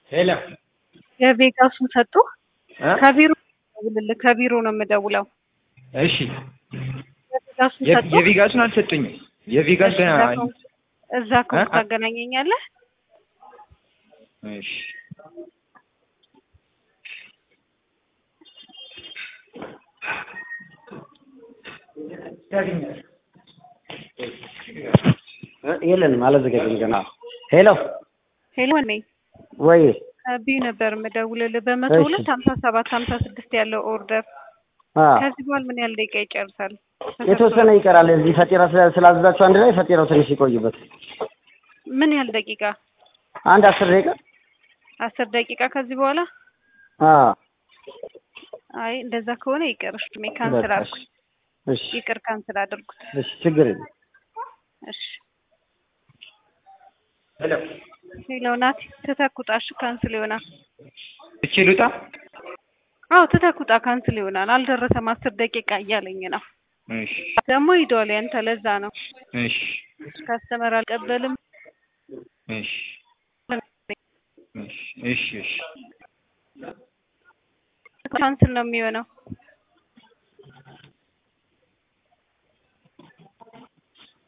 ሄሎ የቬጋሱን ሰጡ እ ከቢሮ ደውልልህ ከቢሮ ነው የምደውለው። እሺ የቬጋሱን የ- ሰጡ የቪጋሱን አልሰጡኝም። የቪጋስ ገና እዛ ከሆንክ- እዛ ከሆንክ እ? ታገናኘኛለህ። እሺ የለንም አላዘጋጀም ገና። ሄሎ ሄሎ ወኔ ወይ ከቢዩ ነበር የምደውልልህ በመቶ እሺ። ሁለት ሀምሳ ሰባት ሀምሳ ስድስት ያለው ኦርደር አ ከዚህ በኋላ ምን ያህል ደቂቃ ይጨርሳል? የተወሰነ ይቀራል። እዚህ ፈጢራ ስላ- ስላዘዛችሁ አንድ ላይ ፈጢራው ትንሽ ይቆይበት። ምን ያህል ደቂቃ? አንድ አስር ደቂቃ አስር ደቂቃ ከዚህ በኋላ አ አይ እንደዛ ከሆነ ይቅር። እሺ እኔ ካንስል በቃ አድርጉት። እሺ ይቅር ካንስል አድርጉት። እሺ ችግር የለም። እሺ ሄሎ ሄሎ ናቲ ትተኩጣ። እሺ ካንስል ይሆናል። እቺ ልውጣ። አዎ ትተኩጣ ካንስል ይሆናል። አልደረሰም አስር ደቂቃ እያለኝ ነው። እሺ ደግሞ ሂዷል ያንተ ለዛ ነው እሺ ካስተመር አልቀበልም እሺ እሺ እሺ እሺ ካንስል ነው የሚሆነው።